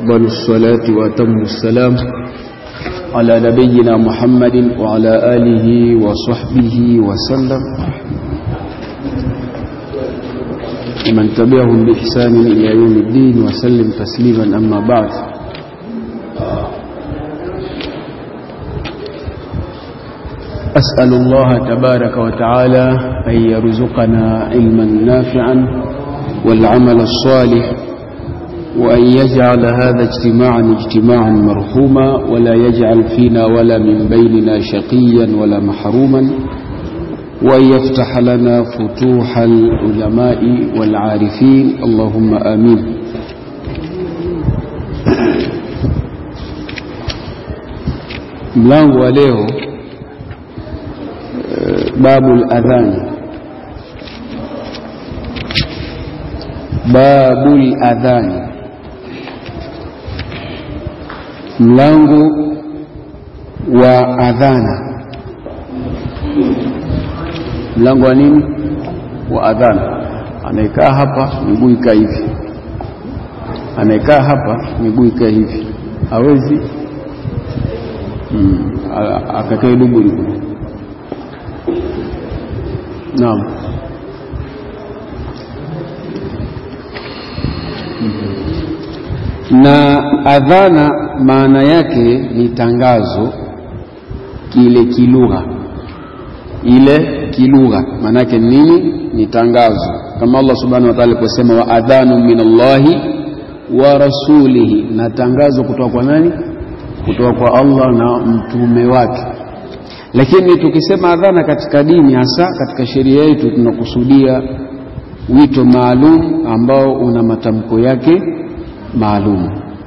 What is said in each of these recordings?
وأفضل الصلاة وأتم السلام على نبينا محمد وعلى آله وصحبه وسلم ومن تبعهم بإحسان إلى يوم الدين وسلم تسليما أما بعد أسأل الله تبارك وتعالى أن يرزقنا علما نافعا والعمل الصالح وأن يجعل هذا اجتماعا اجتماعا مرحوما ولا يجعل فينا ولا من بيننا شقيا ولا محروما وأن يفتح لنا فتوح العلماء والعارفين اللهم آمين mlango wa leo babu ladhani babu ladhani mlango wa adhana mlango wa nini wa adhana anaekaa hapa miguu ikaa hivi anaekaa hapa miguu ikaa hivi hawezi mm, akakae duburi naam na adhana maana yake ni tangazo kile kilugha ile kilugha maana yake nini ni tangazo kama Allah subhanahu wa ta'ala aliposema wa adhanu min Allahi wa rasulihi na tangazo kutoka kwa nani kutoka kwa Allah na mtume wake lakini tukisema adhana katika dini hasa katika sheria yetu tunakusudia wito maalum ambao una matamko yake maalum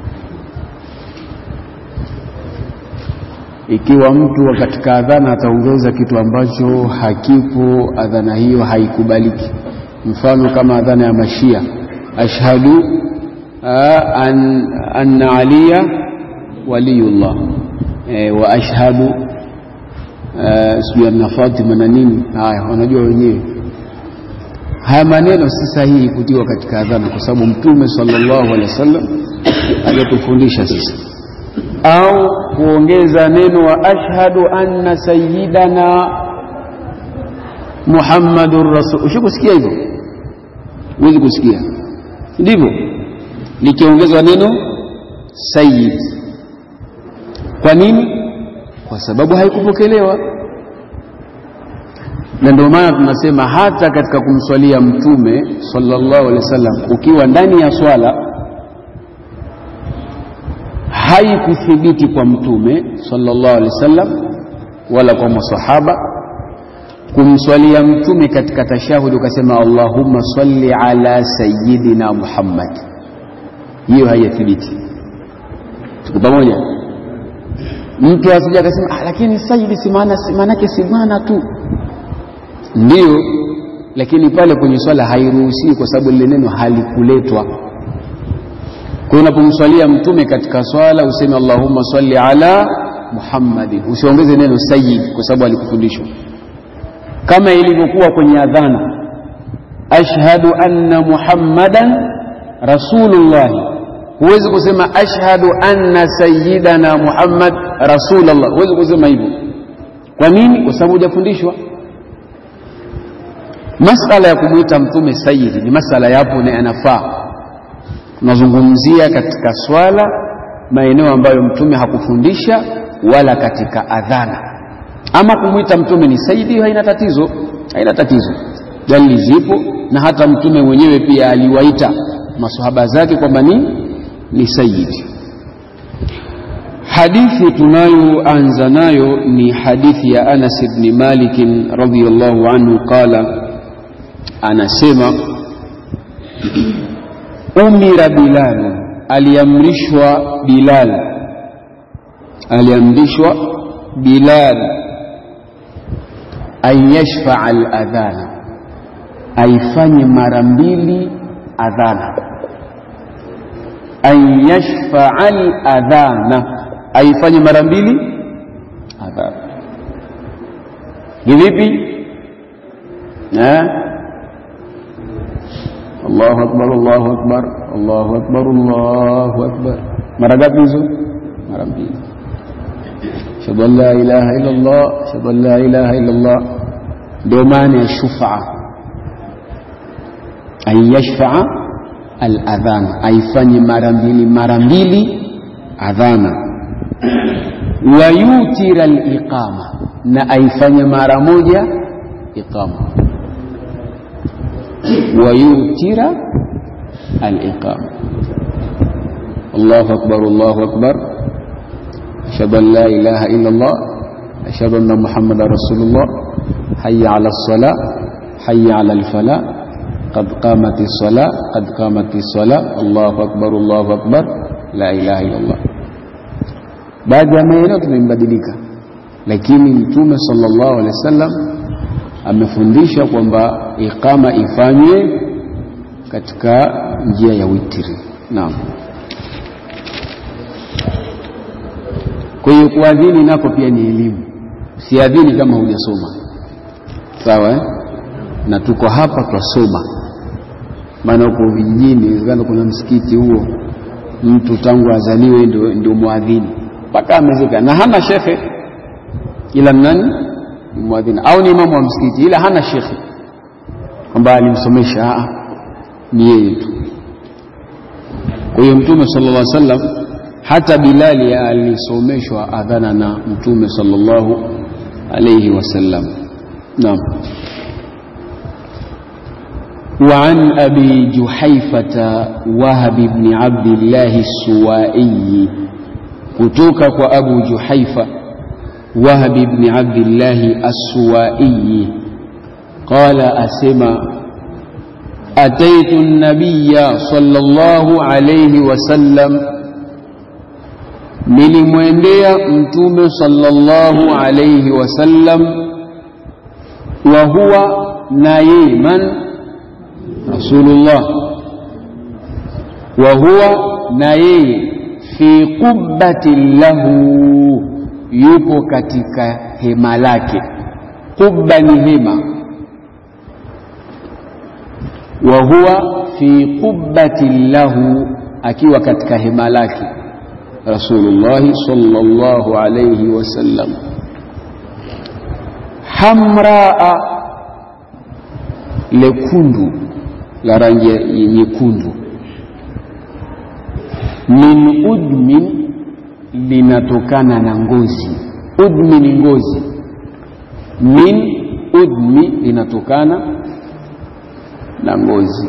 ikiwa mtu katika adhana ataongeza kitu ambacho hakipo adhana hiyo haikubaliki mfano kama adhana ya mashia ashhadu an, anna aliya waliyullah e, wa ashhadu sijui anna fatima na nini haya wanajua wenyewe haya maneno si sahihi kutiwa katika adhana kwa sababu mtume sallallahu alaihi wasallam aliyotufundisha sisi au kuongeza neno wa ashhadu anna sayyidana muhammadur rasul ushikusikia hivyo huwezi kusikia ndivyo likiongezwa neno sayyid kwa nini kwa sababu haikupokelewa na ndio maana tunasema hata katika kumswalia mtume sallallahu alaihi wasallam ukiwa ndani ya swala haikuthibiti kwa mtume sallallahu alaihi wasallam wala kwa masahaba kumswalia mtume katika tashahudi ukasema allahumma salli ala sayyidina muhammad hiyo haiyathibiti tuko pamoja mtu asija akasema ah, lakini sayyidi si maana si maanake si bwana tu ndio lakini pale kwenye swala hairuhusiwi kwa sababu lile neno halikuletwa kwa unapomswalia mtume katika swala useme allahumma salli ala muhammadin usiongeze neno sayyid kwa sababu alikufundishwa kama ilivyokuwa kwenye adhana ashhadu anna muhammadan rasulullahi huwezi kusema ashhadu anna sayyidana muhammad rasulullah huwezi kusema hivyo kwa nini kwa sababu hujafundishwa masala ya kumwita mtume sayyidi ni masala yapo na yanafaa tunazungumzia katika swala maeneo ambayo mtume hakufundisha wala katika adhana ama kumwita mtume ni sayyidi haina tatizo haina tatizo dalili zipo na hata mtume mwenyewe pia aliwaita masahaba zake kwamba ni ni sayyidi hadithi tunayoanza nayo ni hadithi ya Anas ibn Malik radhiyallahu anhu qala anasema umira Bilal aliamrishwa Bilal aliamrishwa Bilal an yashfaa al-adhana aifanye mara mbili adhana an yashfaa al-adhana aifanye mara mbili adhana ni vipi eh Allahu akbar Allahu akbar Allahu akbar Allahu akbar mara ngapi hizo mara mbili ashhadu an la ilaha illa Allah ashhadu an la ilaha illa Allah ndio maana ya shufaa an yashfaa aladhan aifanye mara mbili mara mbili adhana wayutira aliqama na aifanye mara moja iqama wayutira aliqama Allahu akbar Allahu akbar ashhadu an la ilaha illa Allah ashhadu anna muhammadar rasulullah hayya ala as-salah hayya ala al-falah قد قامت الصلاة قد قامت الصلاة الله أكبر الله أكبر لا إله إلا الله baadhi ya maeneo tumembadilika lakini mtume sallallahu alaihi wasallam amefundisha kwamba iqama ifanywe katika njia ya witri naam kwa hiyo kuadhini nako pia ni elimu siadhini kama hujasoma sawa eh? na tuko hapa twasoma maana huko vijijini inawezekana kuna msikiti huo mtu tangu azaliwe ndio, ndio mwadhini mpaka amezika na hana shekhe ila nani ni mwadhini au ni imamu wa msikiti ila hana shekhe kwamba alimsomesha ni yeye tu kwa hiyo mtume sallallahu alaihi wasallam hata bilali alisomeshwa adhana na mtume sallallahu alaihi wasallam naam وعن أبي جحيفة وهب بن عبد الله السوائي kutoka kwa Abu Juhaifa Wahab ibn Abdillah As-Suwai qala asema ataitu an-nabiyya sallallahu alayhi wasallam nilimwendea mtume sallallahu alayhi wasallam wa huwa na yeye man rasulullah wa huwa na yeye fi qubbatin lahu, yupo katika hema lake. Qubba ni hema, wa huwa fi qubbatin lahu, akiwa katika hema lake Rasulullahi sallallahu alayhi wasallam. Hamraa, lekundu la rangi nyekundu min udmin linatokana na ngozi. Udmi ni ngozi, min udmi linatokana na ngozi.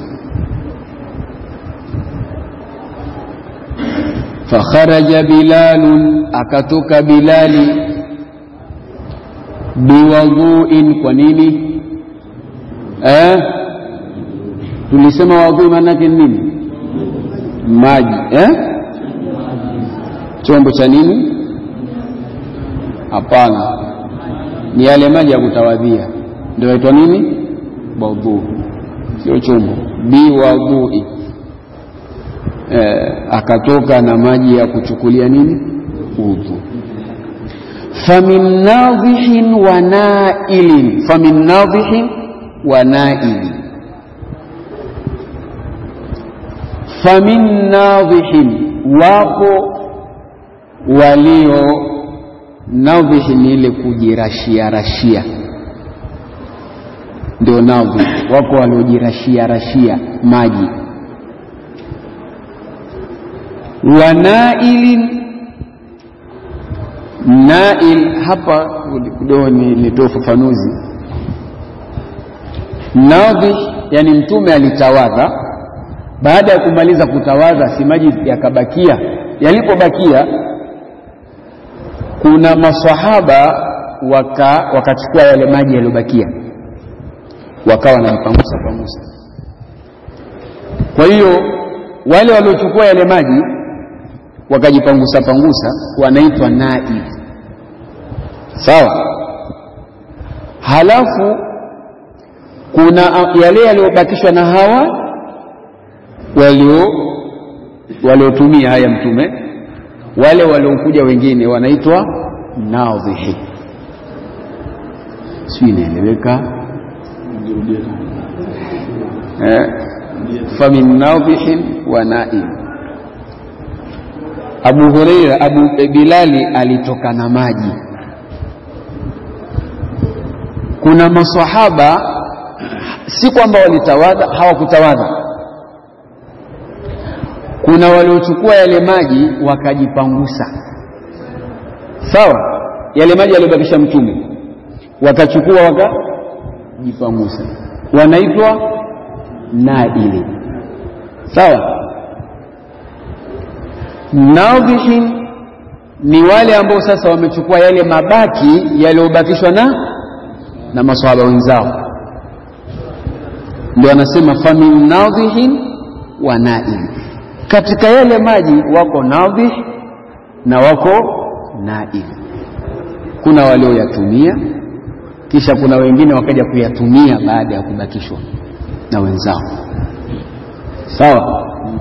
Fakharaja Bilalun, akatoka Bilali biwadhuin. Kwa nini eh? Tulisema wadhui maana yake nini? maji eh? chombo cha nini? Hapana, ni yale maji ya kutawadhia ndio yaitwa nini? Wadhu, sio chombo. Biwadhui eh, akatoka na maji ya kuchukulia nini? Udhu. Famin nadhihin wa nailin, famin nadhihin wa nailin famin nadhihin, wapo walio nadhihi ni ile kujirashia rashia, ndio nadhi. Wako waliojirashia rashia maji. Wa nailin, nail hapa kidogo nilitoa ufafanuzi. Nadhi yani mtume alitawadha baada ya kumaliza kutawadha, si maji yakabakia. Yalipobakia, kuna masahaba waka wakachukua yale maji yaliyobakia, wakawa wanajipangusa pangusa. Kwa hiyo wale waliochukua yale maji wakajipangusa pangusa wanaitwa naib, sawa. Halafu kuna yale yaliyobakishwa na hawa walio waliotumia haya mtume, wale waliokuja wengine wanaitwa nadhihi. Si inaeleweka? Eh, famin nadhihin wa naim. Abu Huraira, Abu Bilali alitoka na maji. Kuna maswahaba si kwamba walitawadha, hawakutawadha. Kuna waliochukua yale maji wakajipangusa, sawa, yale maji yaliyobakisha Mtume wakachukua wakajipangusa, wanaitwa naili, sawa. Nadhihin ni wale ambao sasa wamechukua yale mabaki yaliyobakishwa na na maswahaba wenzao, ndio anasema famin nadhihin wa naim. Katika yale maji wako nadhih na wako naim. Kuna walioyatumia kisha kuna wengine wakaja kuyatumia baada ya kubakishwa na wenzao, sawa.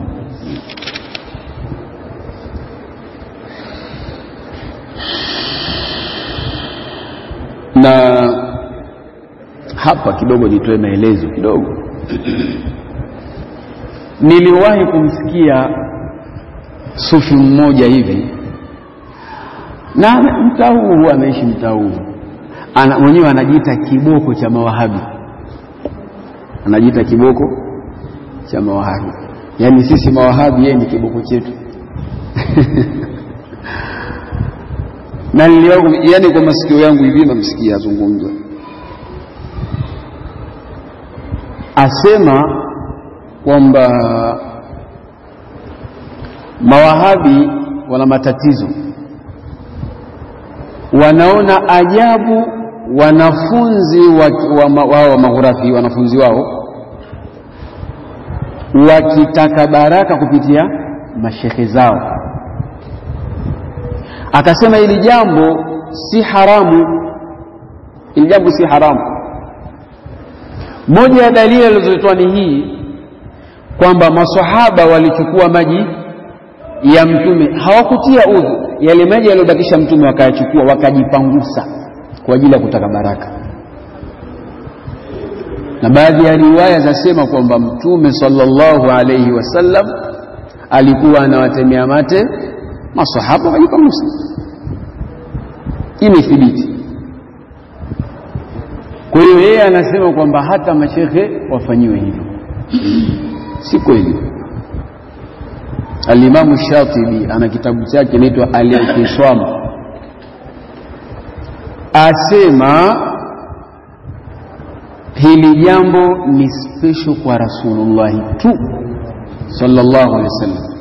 na hapa kidogo nitoe maelezo kidogo. Niliwahi kumsikia sufi mmoja hivi, na mtaa huu huwa anaishi mtaa huu, ana mwenyewe anajiita kiboko cha mawahabi, anajiita kiboko cha mawahabi, yaani sisi mawahabi, yeye ni kiboko chetu na niliwahi yani, kwa masikio yangu hivi namsikia azungumza, asema kwamba mawahabi wana matatizo, wanaona ajabu wanafunzi wao wa, wa maghurafi, wanafunzi wao wakitaka baraka kupitia mashekhe zao akasema hili jambo si haramu, hili jambo si haramu. Moja ya dalili alizotoa ni hii kwamba maswahaba walichukua maji ya Mtume, hawakutia udhu, yale maji yaliyobakisha Mtume wakayachukua wakajipangusa kwa ajili ya kutaka baraka, na baadhi ya riwaya zasema kwamba Mtume sallallahu alayhi wasallam alikuwa anawatemea mate masahaba wakajipangusa. Imethibiti. Kwa hiyo yeye anasema kwamba hata mashekhe wafanyiwe hivyo, si kweli. Alimamu Shatibi ana kitabu chake kinaitwa Al-I'tisam, asema hili jambo ni special kwa Rasulullahi tu sallallahu alaihi wasallam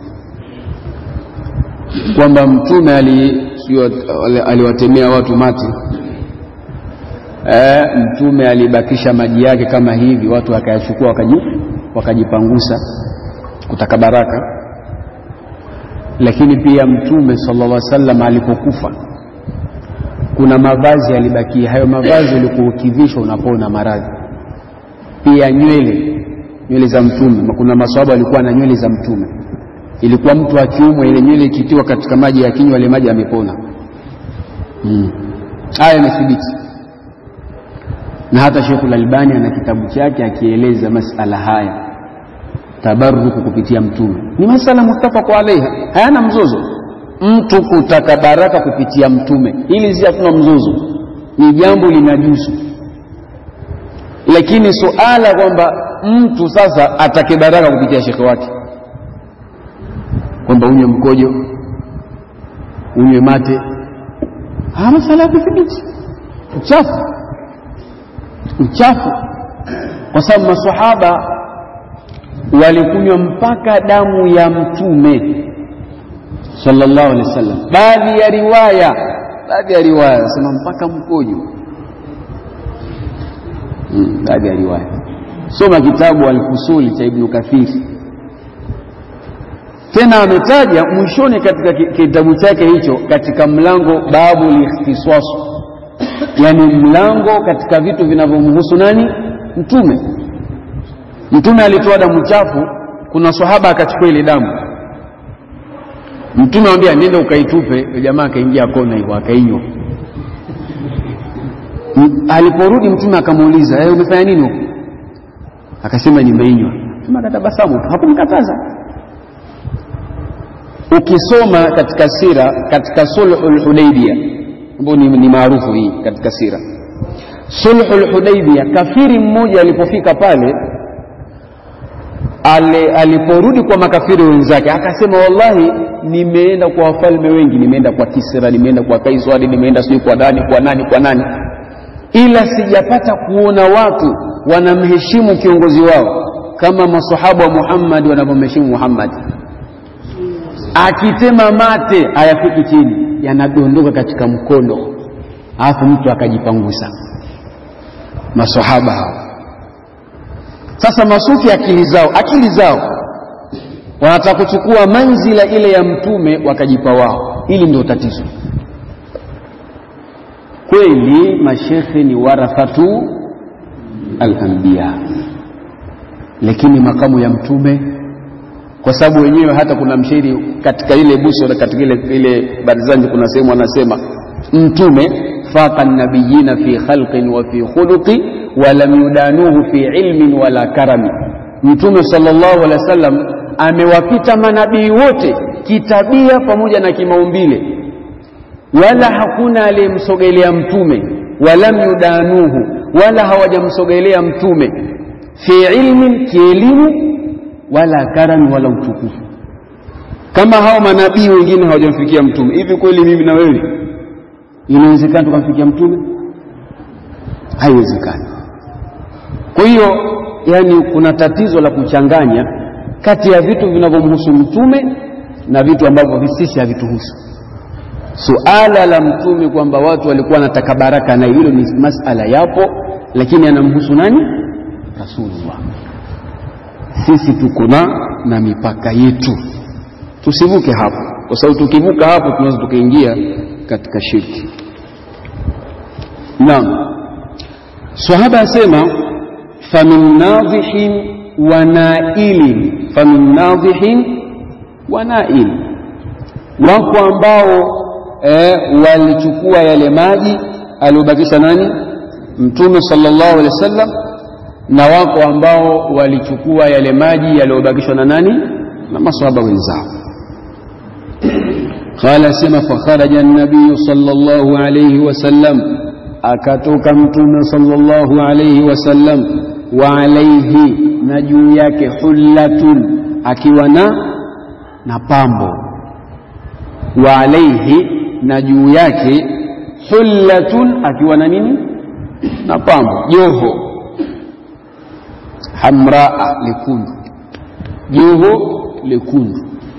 kwamba mtume aliwatemea watu mati e, mtume alibakisha maji yake kama hivi, watu wakayachukua wakaji, wakajipangusa kutaka baraka. Lakini pia mtume sallallahu alaihi wasallam alipokufa, kuna mavazi yalibakia. Hayo mavazi ulikuwa ukivishwa unapona maradhi. Pia nywele, nywele za mtume, kuna maswahaba walikuwa na nywele za mtume ilikuwa mtu akiumwa ile nywele ikitiwa katika maji ya kinywa, ile maji yamepona. Haya mm. imethibiti, na hata Sheikhul Albani ana kitabu chake akieleza masala haya, tabaruku kupitia mtume ni masala muttafaqu alaiha, hayana mzozo. Mtu kutaka baraka kupitia mtume, hili si hatuna mzozo, ni jambo linajuzu. Lakini suala kwamba mtu sasa atake baraka kupitia shekhe wake kwamba unywe mkojo unywe mate, haya masala ya kuthibiti uchafu, uchafu, kwa sababu maswahaba walikunywa mpaka damu ya mtume sallallahu alaihi wasallam. Baadhi ya riwaya, baadhi ya riwaya nasema mpaka mkojo hmm, baadhi ya riwaya. Soma kitabu Al-Fusuli cha Ibnu Kathiri tena ametaja mwishoni katika kitabu chake hicho, katika mlango babu likhtiswasu, yani mlango katika vitu vinavyomhusu nani? Mtume. Mtume alitoa damu chafu, kuna sahaba akachukua ile damu, Mtume amwambia nenda ukaitupe. Jamaa akaingia kona hivyo akainywa. Aliporudi Mtume akamuuliza, hey, umefanya nini huko? Akasema nimeinywa. Mtume akatabasamu tu, hakumkataza ukisoma katika sira katika sulhul hudaybia ambayo ni, ni maarufu hii katika sira sulhul hudaybia kafiri mmoja alipofika pale ale, aliporudi kwa makafiri wenzake akasema wallahi nimeenda kwa wafalme wengi nimeenda kwa kisra nimeenda kwa kaisari nimeenda sijui kwa nani kwa nani kwa nani ila sijapata kuona watu wanamheshimu kiongozi wao kama masahaba wa muhammadi wanavyomheshimu muhammadi akitema mate hayafiki chini yanadondoka katika mkono alafu mtu akajipangusa masahaba hao sasa masufi akili zao akili zao wanataka kuchukua manzila ile ya mtume wakajipa wao hili ndio tatizo kweli mashekhe ni warathatu alambiya lakini makamu ya mtume kwa sababu wenyewe hata kuna mshairi katika ile buso katika ile, ile barzanji kuna sehemu anasema mtume faqa nabiyina fi khalqin wa fi khuluqi walam yudanuhu fi ilmin wala karami mtume sallallahu alaihi wasallam amewapita manabii wote kitabia pamoja na kimaumbile wala hakuna aliyemsogelea mtume walam yudanuhu wala hawajamsogelea mtume fi ilmin kielimu wala karami wala utukufu kama hao manabii wengine hawajamfikia mtume hivi kweli mimi na wewe inawezekana tukamfikia mtume haiwezekani kwa hiyo yani kuna tatizo la kuchanganya kati ya vitu vinavyomhusu mtume na vitu ambavyo sisi havituhusu suala la mtume kwamba watu walikuwa wanataka baraka na hilo ni masala yapo lakini anamhusu nani rasulullah sisi tuko na na mipaka yetu tusivuke hapo kwa sababu tukivuka hapo tunaweza tukaingia katika shirki naam sahaba asema famin nadhihin wa nailin famin nadhihin wa nail wako ambao eh, walichukua yale maji aliobakisha nani mtume sallallahu alaihi wasallam na wako ambao walichukua yale maji yaliyobakishwa na nani na maswahaba wenzao qala sema fakharaja nabiyu sallallahu alayhi wasallam akatoka mtume sallallahu alayhi wasallam wa alayhi na juu yake hullatun akiwa na na pambo wa alayhi na juu yake hullatun akiwa na nini na pambo joho hamraa lekundu joho lekundu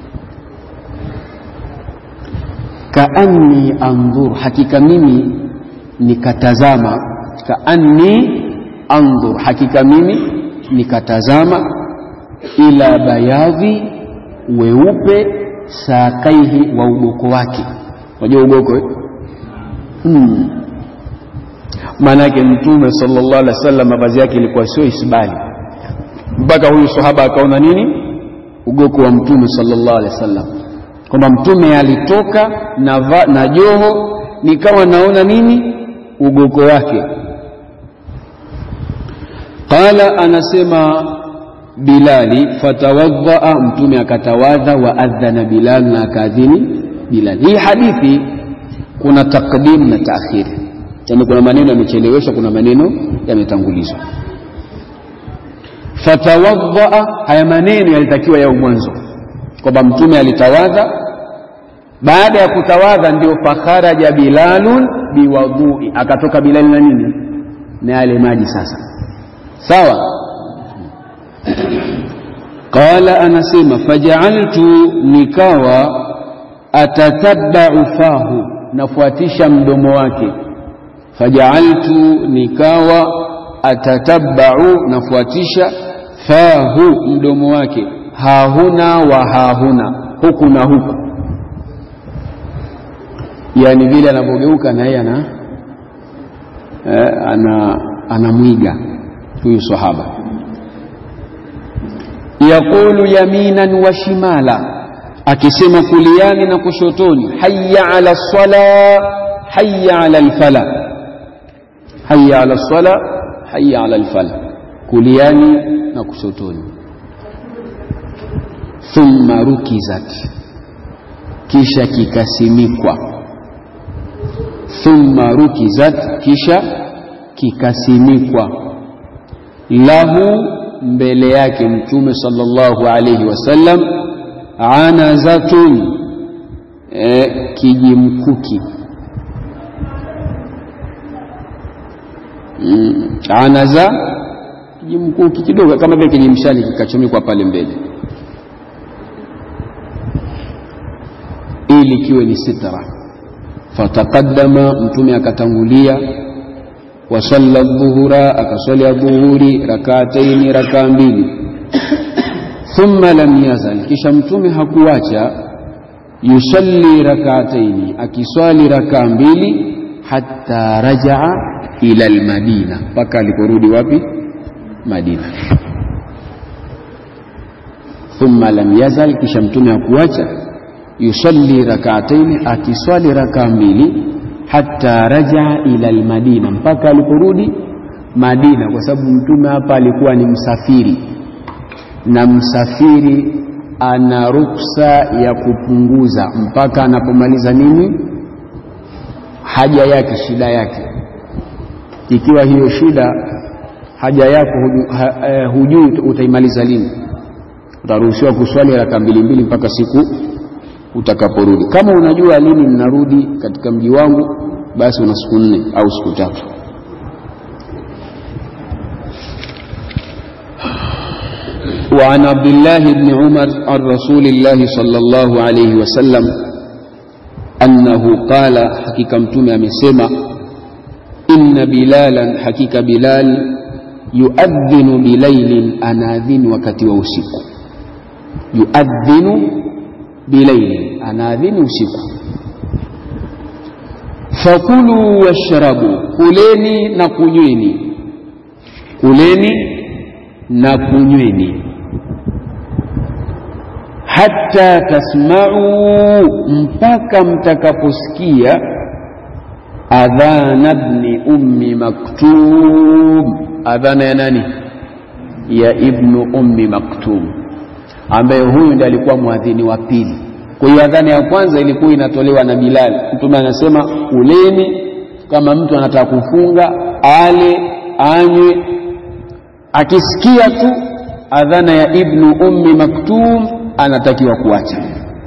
kaanni andhur hakika mimi nikatazama kaanni andhur hakika mimi nikatazama ila bayadhi weupe saakaihi wa ugoko wake unajua ugoko eh? hmm. maanake mtume sallallahu alaihi wasallam mavazi yake ilikuwa sio isbali mpaka huyu sahaba akaona nini ugoko wa mtume sallallahu alaihi wasallam kwamba mtume alitoka na, va, na joho nikawa naona nini ugoko wake qala anasema bilali fatawadhaa mtume akatawadha wa adhana bilal na akaadhini bilal hii hadithi kuna takdim na taakhiri yani kuna maneno yamecheleweshwa kuna maneno yametangulizwa fatawadhaa haya maneno yalitakiwa yao mwanzo kwamba mtume alitawadha baada ya kutawadha ndio fakharaja bilalun biwadhui akatoka bilali na nini na yale maji sasa sawa qala anasema fajaaltu nikawa atatabbau fahu nafuatisha mdomo wake fajaaltu nikawa atatabbau nafuatisha fahu mdomo wake hahuna wa hahuna huku na huku yani vile anavyogeuka na yeye ana eh, ana anamwiga huyu sahaba yaqulu yaminan wa shimala akisema kuliani na kushotoni hayya ala sala hayya ala alfala hayya ala sala hayya ala alfala kuliani na kushotoni thumma rukizat kisha kikasimikwa thumma rukizat kisha kikasimikwa lahu mbele yake mtume sallallahu alayhi wasallam anazatun e, kijimkuki mm, anaza kijimkuki kidogo kama vile kijimshali kikachomekwa pale mbele ili kiwe ni sitra fataqaddama mtume akatangulia wasalla dhuhura akaswali adhuhuri rakataini rakaa mbili thumma lam yazal kisha mtume hakuacha yusalli rakataini akiswali rakaa mbili hatta rajaa ila almadina mpaka aliporudi wapi madina thumma lam yazal kisha mtume hakuacha yusalli rakataini akiswali rakaa mbili hatta rajaa ila almadina mpaka aliporudi Madina, kwa sababu mtume hapa alikuwa ni msafiri, na msafiri ana ruksa ya kupunguza mpaka anapomaliza nini haja yake, shida yake. Ikiwa hiyo shida haja yako huju, ha, eh, hujui utaimaliza lini, utaruhusiwa kuswali raka mbili mbili mpaka siku utakaporudi. Kama unajua lini ninarudi katika mji wangu, basi una siku nne au siku tatu. وعن عبد الله بن عمر عن رسول الله صلى الله عليه وسلم أنه قال حقيقة متومي أمسيما إن بلالا حقيقة بلال يؤذن بليل أناذن وكتي ووسيك يؤذن بليل أناذن وسيك فكلوا واشربوا كليني نكنيني كليني نكنيني hata tasma'u, mpaka mtakaposikia adhana ibni ummi maktum. Adhana ya nani? Ya ibnu ummi maktum, ambaye huyu ndiye alikuwa mwadhini wa pili. Kwa hiyo adhana ya kwanza ilikuwa inatolewa na Bilal. Mtume anasema uleni, kama mtu anataka kufunga ale, anywe. Akisikia tu adhana ya ibnu ummi maktum anatakiwa kuacha,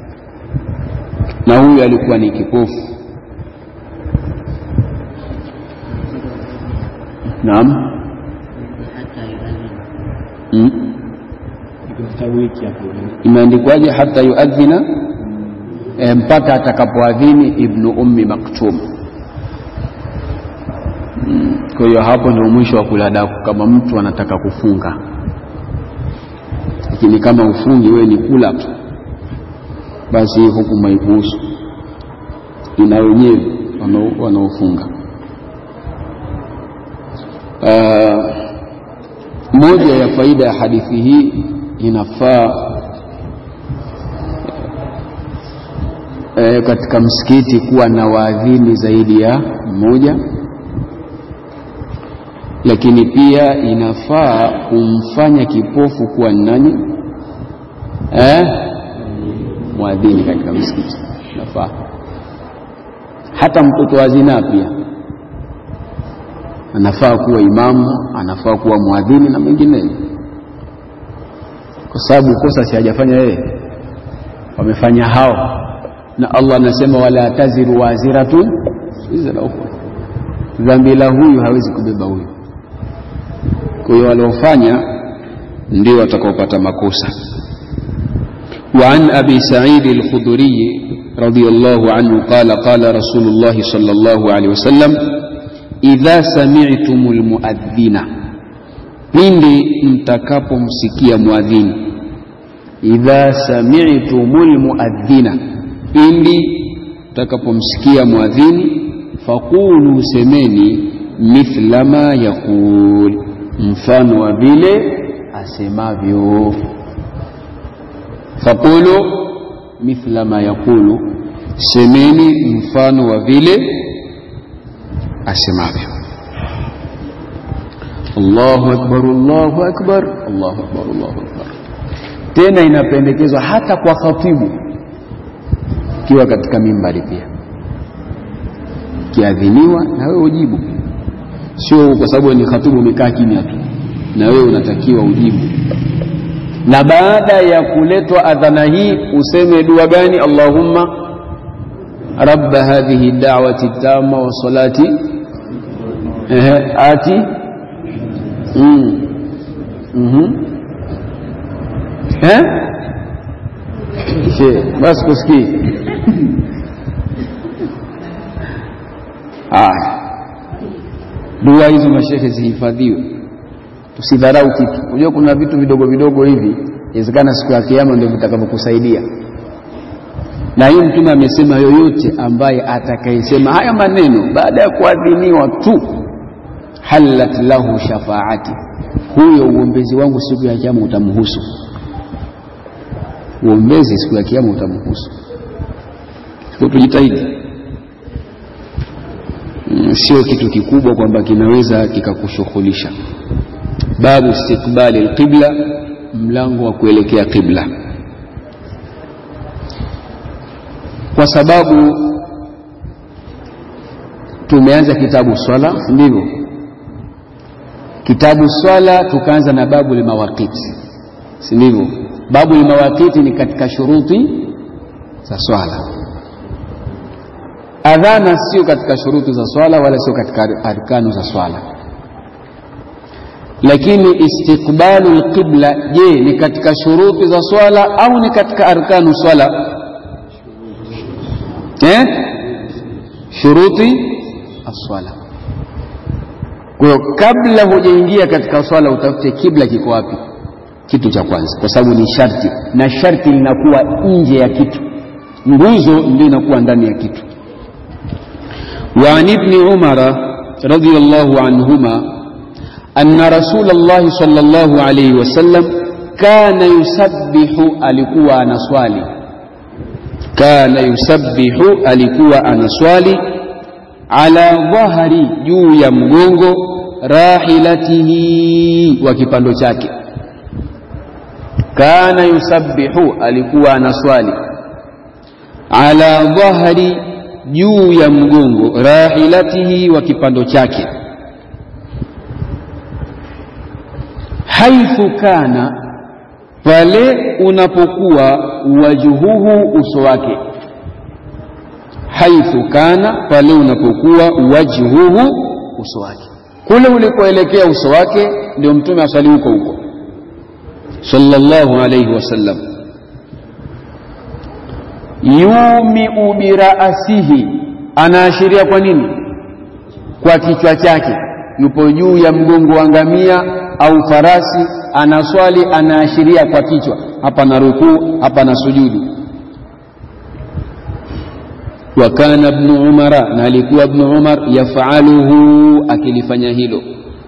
na huyu alikuwa ni kipofu. Naam, hmm? Imeandikwaje? hata yuadhina e, mpaka atakapoadhini ibnu ummi maktum. Hmm. Kwa hiyo hapo ndio mwisho wa kula daku, kama mtu anataka kufunga lakini kama ufungi wewe ni kula tu, basi hii hukumu haikuhusu, ina wenyewe wanaofunga. Uh, moja ya faida ya hadithi hii inafaa uh, katika msikiti kuwa na waadhini zaidi ya mmoja lakini pia inafaa kumfanya kipofu kuwa ni nani eh? mwadhini katika msikiti inafaa. Hata mtoto wa zinaa pia anafaa kuwa imamu, anafaa kuwa mwadhini na mengineyo, kwa sababu kosa si hajafanya yeye, wamefanya hao, na Allah anasema wala taziru waziratun wizra ukhra, dhambi la huyu hawezi kubeba huyu kwa hiyo waliofanya ndio watakaopata makosa. wa an abi sa'id al-khudri radiyallahu anhu qala qala rasulullah sallallahu alayhi wasallam idha sami'tum al-muadhdhina, pindi mtakapomsikia muadhini. idha sami'tum al-muadhdhina, pindi mtakapomsikia muadhini, faqulu, semeni mithla ma yaqul mfano wa vile asemavyo. Faqulu mithla ma yaqulu, semeni mfano wa vile asemavyo. Allahu akbar, Allahu akbar, Allahu akbar, Allahu akbar. Tena inapendekezwa hata kwa khatibu, ukiwa katika mimbari pia kiadhiniwa na wewe ujibu sio kwa sababu ni khatubu umekaa kimya tu na wewe unatakiwa ujibu na baada ya kuletwa adhana hii useme dua gani allahumma rabba hadhihi da'wati tama wa salati ehe ati mm. mm-hmm. eh she basi kusikii haya dua hizo mashehe zihifadhiwe tusidharau kitu unajua kuna vitu vidogo vidogo hivi inawezekana siku ya kiyama ndio vitakavyokusaidia na hii mtume amesema yoyote ambaye atakayesema haya maneno baada ya kuadhiniwa tu halat lahu shafaati huyo uombezi wangu siku ya kiyama utamhusu uombezi siku ya kiyama utamhusu tujitahidi sio kitu kikubwa kwamba kinaweza kikakushughulisha babu istiqbali alqibla mlango wa kuelekea qibla kwa sababu tumeanza kitabu swala ndivyo kitabu swala tukaanza na babu limawaqiti si ndivyo babu limawaqiti ni katika shuruti za swala adhana sio katika shuruti za swala wala sio katika arkanu za swala lakini istiqbalu lqibla je ni katika shuruti za swala au ni katika arkanu swala eh? shuruti aswala kwa hiyo kabla hujaingia katika swala utafute kibla kiko wapi kitu cha kwanza kwa sababu ni sharti na sharti linakuwa nje ya kitu nguzo ndio inakuwa ndani ya kitu وعن ابن عمر رضي الله عنهما أن رسول الله صلى الله عليه وسلم كان يسبح alikuwa anaswali kana yusabbihu alikuwa anaswali ala dhahri juu ya mgongo rahilatihi wa kipando chake kana yusabbihu alikuwa anaswali ala dhahri juu ya mgongo rahilatihi wa kipando chake haithu kana pale unapokuwa wajuhuhu uso wake haithu kana pale unapokuwa wajhuhu uso wake kule ulikoelekea uso wake ndio mtume aswali huko huko sallallahu alayhi wasallam yumiu biraasihi anaashiria kwa nini kwa kichwa chake yupo juu ya mgongo wa ngamia au farasi anaswali anaashiria kwa kichwa hapa na rukuu hapa na sujudu wa kana ibnu umara na alikuwa ibnu umar yafaluhu akilifanya hilo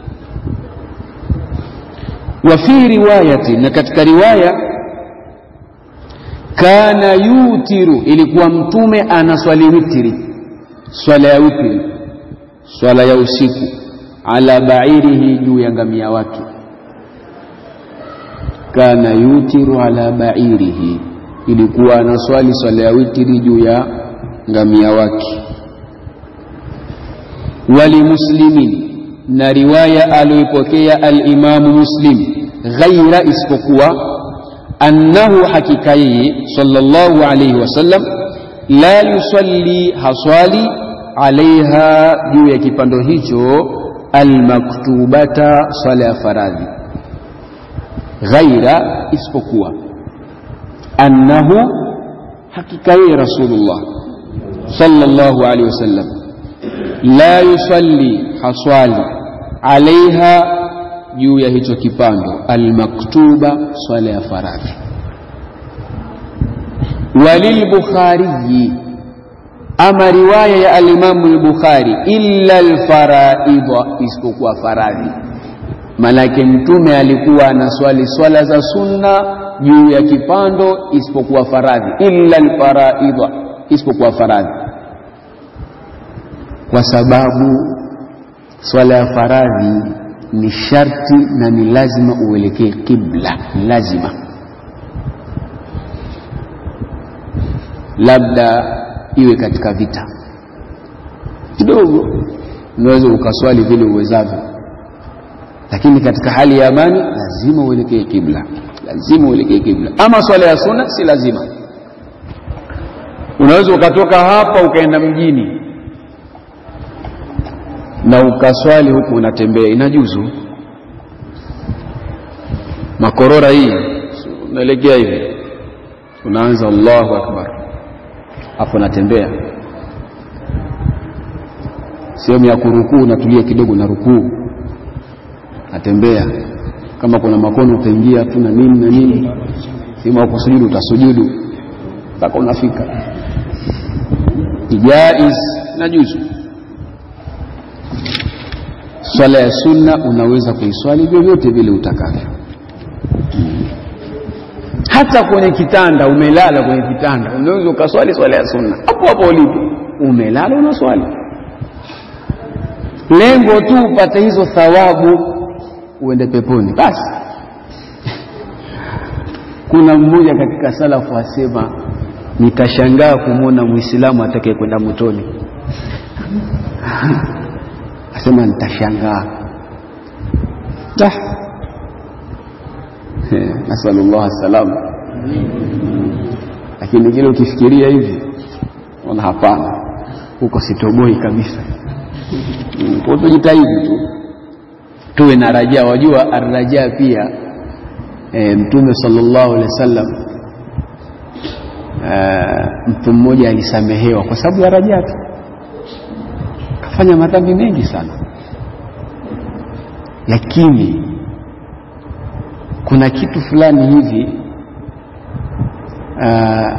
wa fi riwayati na katika riwaya kana yutiru ilikuwa mtume anaswali witiri swala ya witiri swala ya usiku ala bairihi juu ya ngamia wake kana yutiru ala bairihi ilikuwa anaswali swala ya witiri juu ya ngamia wake walimuslimin na riwaya aliyoipokea alimamu muslim ghaira isipokuwa annahu hakika yeye sallallahu alayhi wasallam la yusalli haswali alaiha juu ya kipando hicho almaktubata swala ya faradhi ghaira isipokuwa annahu hakika yeye rasulullah sallallahu alayhi wasallam la yusalli haswali alaiha juu ya hicho kipando almaktuba swala ya faradhi walilbukhariyi ama riwaya ya alimamu lbukhari illa alfaraidha isipokuwa faradhi manake mtume alikuwa anaswali swala za sunna juu ya kipando isipokuwa faradhi illa alfaraidha isipokuwa faradhi kwa sababu swala ya faradhi ni sharti na ni lazima uelekee qibla lazima labda iwe katika vita kidogo unaweza ukaswali vile uwezavyo lakini katika hali ya amani lazima uelekee kibla lazima uelekee kibla ama swala ya sunna si lazima unaweza ukatoka hapa ukaenda mjini na ukaswali huku unatembea inajuzu makorora hii unaelekea hivi unaanza allahu akbar hapo unatembea sehemu ya kurukuu unatulia kidogo na rukuu natembea kama kuna makono utaingia tu na nini na nini sehemu ya kusujudu utasujudu mpaka unafika jaiz na juzu swala ya sunna unaweza kuiswali vyovyote vile utakavyo hata kwenye kitanda umelala kwenye kitanda unaweza ukaswali swala ya sunna hapo hapo ulipo umelala unaswali lengo tu upate hizo thawabu uende peponi basi kuna mmoja katika salafu asema nitashangaa kumwona mwislamu atakaye kwenda motoni asema nitashangaa nasalullah salama lakini kile ukifikiria hivi ona hapana huko sitoboi kabisa kwa tujitahidi tu tuwe na rajaa wajua arrajaa pia e, mtume sallallahu alaihi wasallam mtu mmoja alisamehewa kwa sababu ya rajaa tu kafanya madhambi mengi sana lakini kuna kitu fulani hivi uh,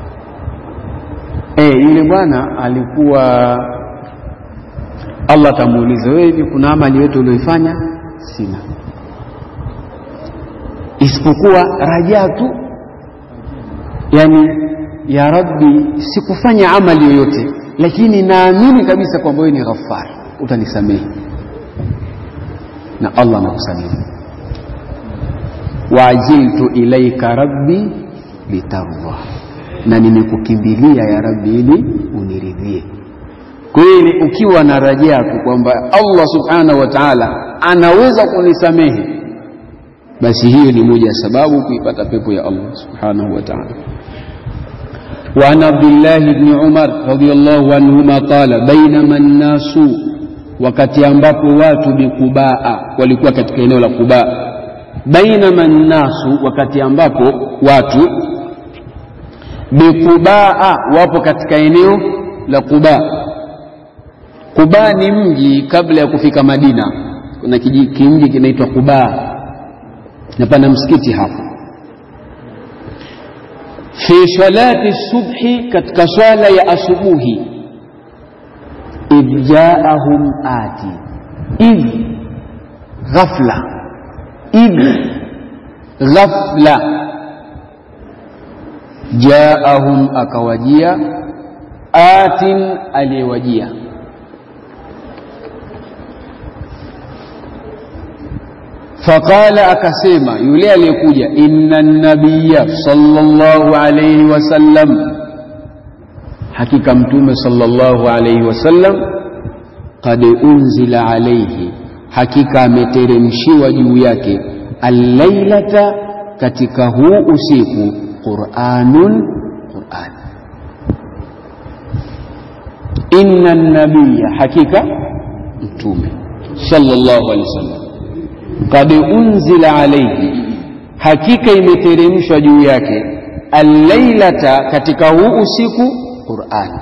eh, yule bwana alikuwa Allah atamuuliza wewe, hivi kuna amali yote ulioifanya? Sina, isipokuwa rajaa tu, yani ya Rabbi, sikufanya amali yoyote, lakini naamini kabisa kwamba wewe ni ghafar, utanisamehe na Allah anakusamehe. Waajiltu ilaika rabbi litardha, na nimekukimbilia ya Rabbi ili uniridhie. Kwa hiyo ukiwa na rajaa tu kwamba Allah subhanahu wa ta'ala anaweza kunisamehe, basi hiyo ni moja ya sababu kuipata pepo ya Allah subhanahu wa ta'ala. وعن عبد الله بن عمر رضي الله عنهما قال بينما الناس wakati ambapo watu bikubaa walikuwa katika eneo la Kubaa bainama nnasu wakati ambapo watu bikubaa wapo katika eneo la Kubaa Kubaa ni mji kabla ya kufika Madina kuna kimji kinaitwa Kubaa na pana msikiti hapo fi salati subhi katika swala ya asubuhi idh jaahum ati idh ghafla idh ghafla jaahum akawajia atin aliyewajia faqala akasema yule aliyekuja inna nabiya sallallahu alayhi wasallam hakika mtume sallallahu alayhi wasallam qad unzila alayhi hakika ameteremshiwa juu yake allailata katika huu usiku quranun quran inna nabiya hakika mtume sallallahu alayhi wasallam qad unzila alayhi hakika imeteremshwa juu yake allailata katika huu usiku Qur'an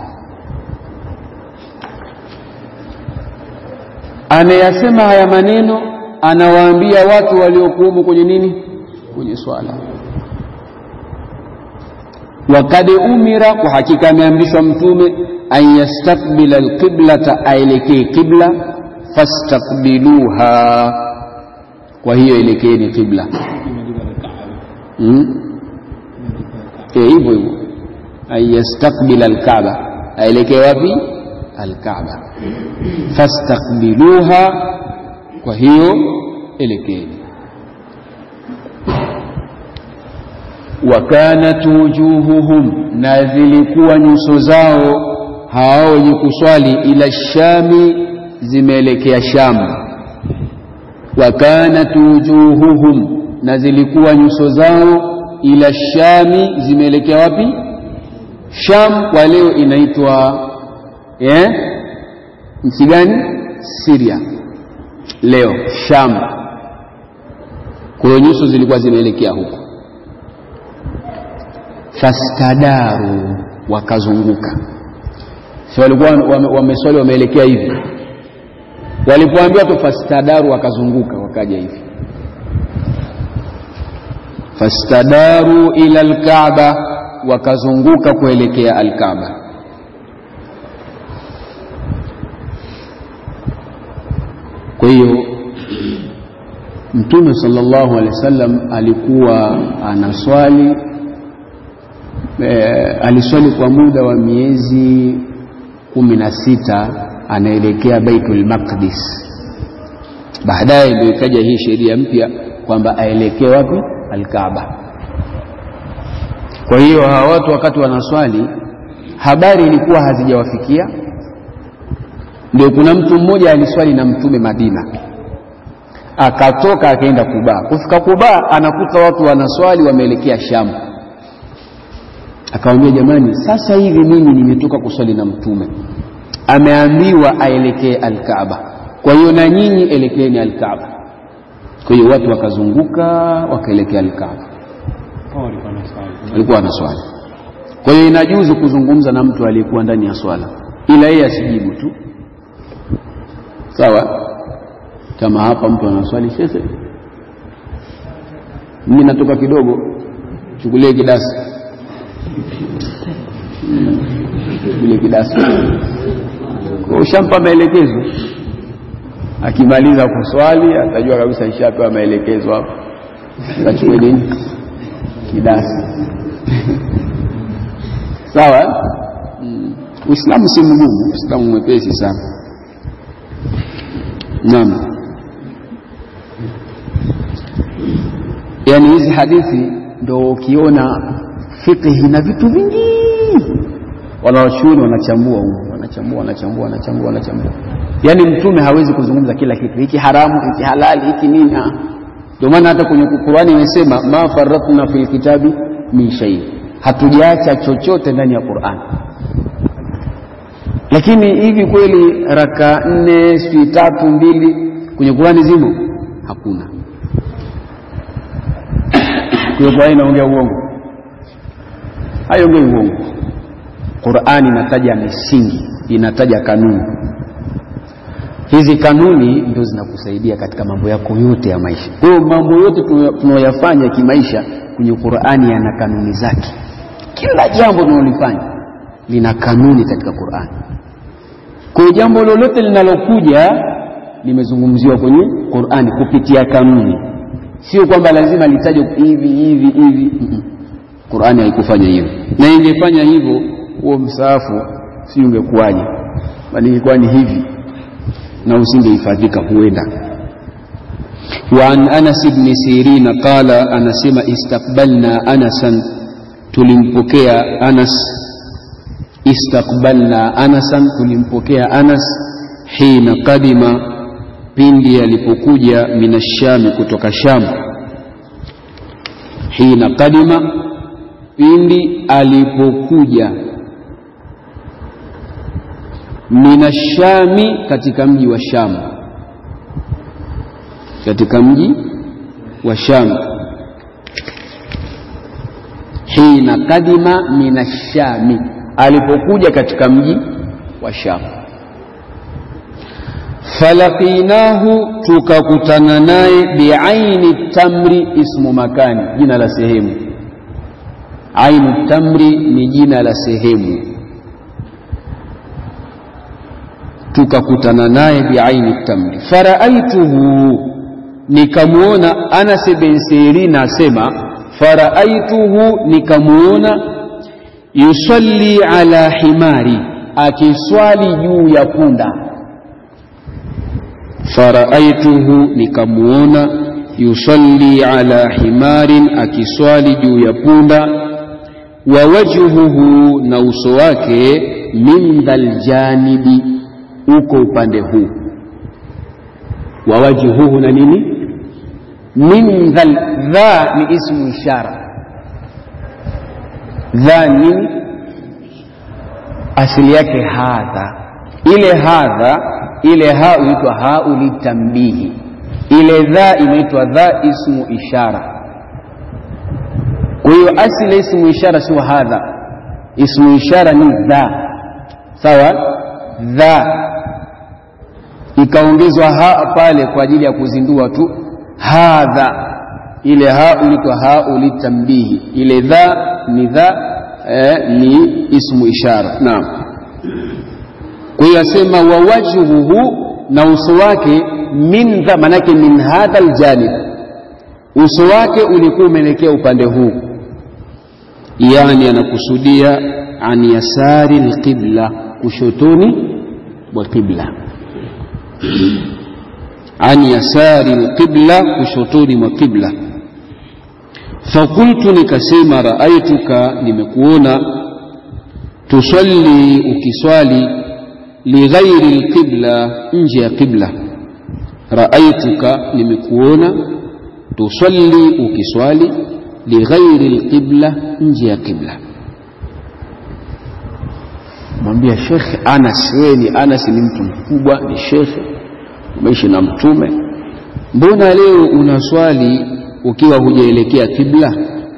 anayasema haya maneno anawaambia watu waliokuwemo kwenye nini kwenye swala wakad umira kwa hakika ameamrishwa mtume an yastakbila alqiblata aelekee qibla fastakbiluha kwa hiyo elekeeni qibla hmm? e, hivyo hivyo an yastakbila alkaaba aelekee wapi alkaaba fastakbiluha kwa hiyo elekeeni wa kanat wujuhuhum, na zilikuwa nyuso zao hao wenye kuswali ila shami, zimeelekea Sham. Wa kanat wujuhuhum, na zilikuwa nyuso zao ila shami, zimeelekea wapi? Sham kwa leo inaitwa eh, nchi gani? Syria leo Sham. Kwa hiyo nyuso zilikuwa zimeelekea huko. Fastadaru, wakazunguka. Si walikuwa wameswali wameelekea hivi, walipoambiwa tu fastadaru, wakazunguka wakaja hivi. Fastadaru ila alkaaba, wakazunguka kuelekea alkaaba. Kwa hiyo Mtume sallallahu alaihi wasallam alikuwa anaswali e, aliswali kwa muda wa miezi kumi na sita anaelekea Baitul Maqdis. Baadaye ndio ikaja hii sheria mpya kwamba aelekee wapi? Alkaaba. Kwa hiyo hawa watu wakati wanaswali habari ilikuwa hazijawafikia. Ndio kuna mtu mmoja aliswali na Mtume Madina akatoka akaenda Kuba. Kufika Kuba anakuta watu wanaswali wameelekea Shamu. Akamwambia, jamani, sasa hivi mimi nimetoka kuswali na Mtume, ameambiwa aelekee Alkaaba, kwa hiyo na nyinyi elekeeni Alkaaba. Kwa hiyo watu wakazunguka wakaelekea Alkaaba, walikuwa wanaswali. Kwa hiyo inajuzu kuzungumza na mtu aliyekuwa ndani ya swala, ila yeye asijibu tu, sawa kama hapa mtu anaswali, shekhe, mimi natoka kidogo, chukulie kidasi, chukulie kidasi, kwa ushampa maelekezo. Akimaliza kuswali atajua kabisa ishapewa maelekezo hapo, akachukue nini, kidasi. Sawa. Uislamu si mgumu, Uislamu mwepesi sana. Naam. Yaani hizi hadithi ndo ukiona fiqhi na vitu vingi, wanawachuoni wanachambua huko, wanachambua wanachambua wanachambua wanachambua. Yaani mtume hawezi kuzungumza kila kitu, hiki haramu, hiki halali, hiki nini. Ndio maana hata kwenye Qur'ani imesema ma faratna fil kitabi min shay, hatujaacha chochote ndani ya Qur'ani. Lakini hivi kweli raka nne sijui tatu mbili kwenye Qur'ani zimo? Hakuna. Kwa Qur'ani inaongea uongo? Haiongei uongo. Qur'ani inataja misingi, inataja kanuni. Hizi kanuni ndio zinakusaidia katika mambo yako yote ya maisha. Kwa hiyo mambo yote tunayoyafanya kimaisha kwenye Qur'ani yana kanuni zake. Kila jambo tunalolifanya lina kanuni katika Qur'ani. Kwa hiyo jambo lolote linalokuja limezungumziwa kwenye Qur'ani kupitia kanuni sio kwamba lazima litajwe hivi hivi hivi. mm -mm. Qur'ani haikufanya hivyo, na ingefanya hivyo huo msaafu si ungekuwaje? Bali ingekuwa ni hivi na usingehifadhika huenda. Wa an Anas ibn Sirin qala, anasema istaqbalna Anasan, tulimpokea Anas. Istaqbalna Anasan, tulimpokea Anas hina qadima pindi alipokuja minashami kutoka Sham. Hina kadima, pindi alipokuja minashami, katika mji wa Sham, katika mji wa Sham. Hina kadima minashami, alipokuja katika mji wa Sham falaqinahu tukakutana naye biaini tamri ismu makani, jina la sehemu. Ainu tamri ni jina la sehemu. Tukakutana naye biaini tamri. Faraaituhu, nikamwona. Anas bin Sirin asema faraaituhu, nikamwona yusalli ala himari, akiswali juu ya punda faraaituhu nikamuona, yusalli ala himarin, akiswali juu ya punda, wa wajhuhu, na uso wake, min dhal janibi, uko upande huu. Wa wajhuhu na nini? Min dhal, dha ni ismu ishara. Dha nini? Asili yake hadha. Ile hadha, ile ha huitwa hau litambihi ile dha inaitwa dha ismu ishara. Kwa hiyo asili ismu ishara sio hadha, ismu ishara ni dha, sawa. Dha ikaongezwa ha pale kwa ajili ya kuzindua tu hadha, ile ha inaitwa hau litambihi. Ile dha ni dha eh, ni ismu ishara. Naam. Kwa hiyo asema wa wajhuhu, na uso wake min dha manake min hadha aljanib, uso wake ulikuwa umeelekea upande huu, yani anakusudia an yasari alqibla, kushotoni mwa qibla, an yasari alqibla, kushotoni mwa qibla. Fakultu, nikasema raaituka, nimekuona, tusalli, ukiswali, lighairi alqibla, nje ya qibla raaituka nimekuona, tusalli ukiswali, lighairi lqibla, nje ya qibla. Mwambia Shekhe Anas, wewe ni Anas, ni mtu mkubwa, ni shekhe, umeishi na Mtume, mbona leo unaswali ukiwa hujaelekea qibla?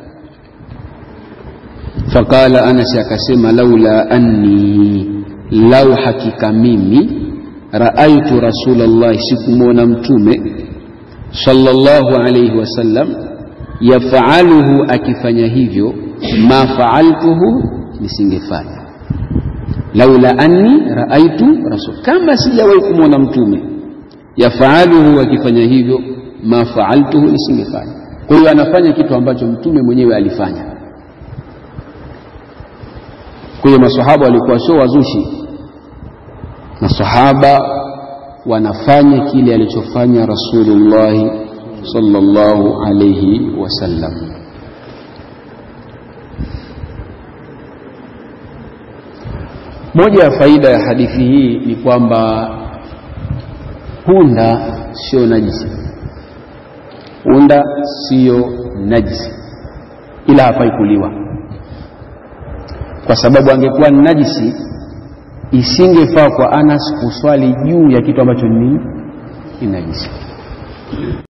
Faqala Anas, akasema laula anni, lau hakika mimi raaitu rasulallahi, sikumwona mtume sallallahu alayhi wasallam yafaluhu, akifanya hivyo, ma faaltuhu, nisingefanya. Laula anni raaitu rasul, kama sijawahi kumwona mtume yafaluhu, akifanya hivyo, ma faaltuhu, nisingefanya. Kwa hiyo anafanya kitu ambacho mtume mwenyewe alifanya. Kwa hiyo masahaba walikuwa sio wazushi masahaba wanafanya kile alichofanya Rasulullahi sallallahu alayhi wasallam. Moja ya faida ya hadithi hii ni kwamba punda sio najisi, punda sio najisi, ila hafai kuliwa, kwa sababu angekuwa ni najisi isingefaa kwa Anas kuswali juu ya kitu ambacho ni najisi.